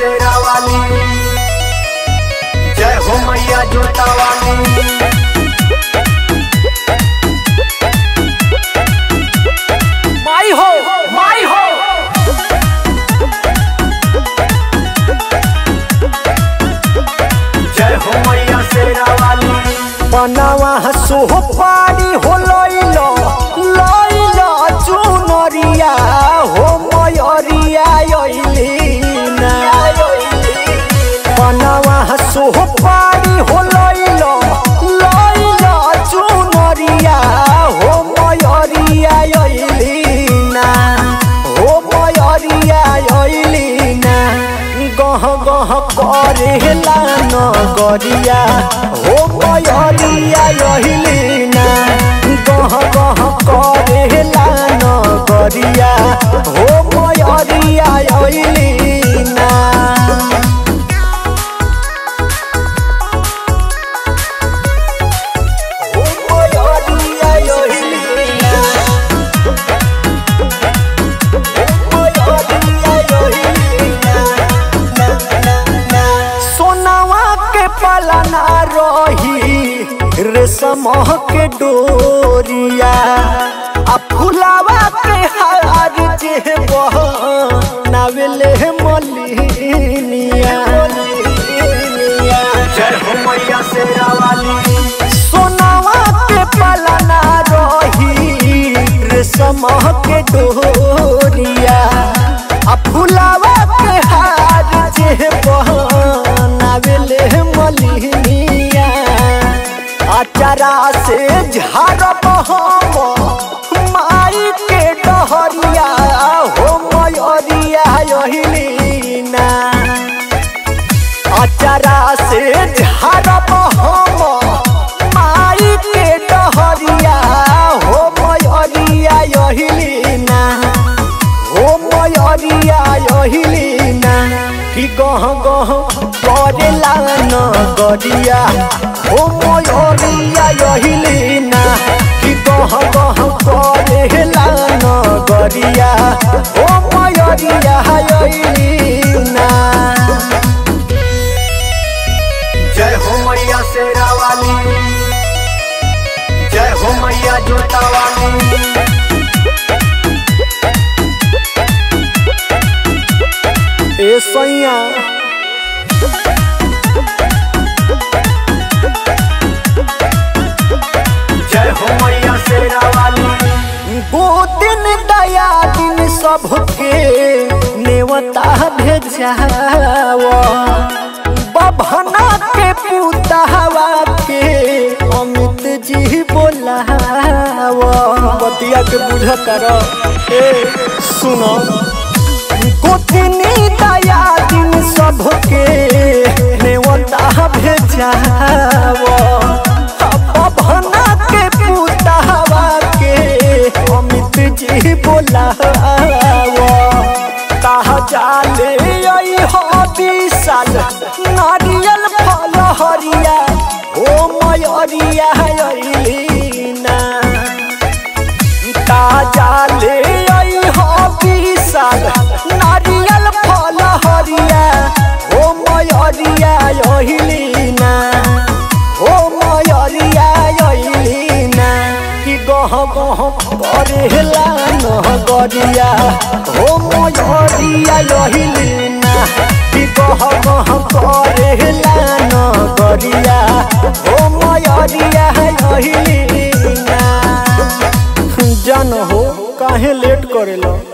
शेरा वाली जय हो मैया जोता वाली माई हो माई हो जय हो मैया शेरा वाली बनावा सोह पारी हो लइलो लइलो चुनरिया हो मयरिया अइलीना बनावा सोह पारी हो लइलो लइलो चुनरिया हो मयरिया अइलीना हो मयरिया अइलीना गह गह करेला नगरिया हो मयरिया अइलीना गह गह करेला नगरिया हो मयरिया अइलीना हो मयरिया अइलीना सोनावा के पलना रही रेशम के डोरिया आ फुलावा के हार जे नावेले मलिनिया जय हो मैया शेरा वाली सोनावा के पलना रही रेशम के डोरिया आ फुलावा के हार जे नावेले मलिनिया अचारा से झारब हम माई के डहरिया हो मयरिया अहिलीना अचारा से झारब हम माई के डहरिया हो मयरिया अहिलीना हो मयरिया अहिलीना कि गह गह करेला नगरिया हो मयरिया अहिलीना कि गह गह करेला नगरिया हो मयरिया अहिलीना जय हो मैया शेरा वाली जय हो मैया जोता वाली ए सैया जय हो मैया शेरा वाली दिन दया दिन सबके नेवता भेजाव बभना के पुतावा के अमित जी बोलाव बतिया के बुझत रह ए सुनो गोतनी दया दिन सबके नेवता भेजाव बभना के पुतावा के अमित जी बोलाव कहा जाले आई हो विशाल नारियल फल हरिया ओ मयरिया अइलीना ताजा ले आई हो विशाल नारियल फल हरिया ओ मयरिया अहिलीना ओ मयरिया अहिलीना कि गह गह करेला नगरिया ओ मयरिया अहिलीना कि गह गह करेला नगरिया ओ मयरिया अहिलीना जन हो काहे लेट करेला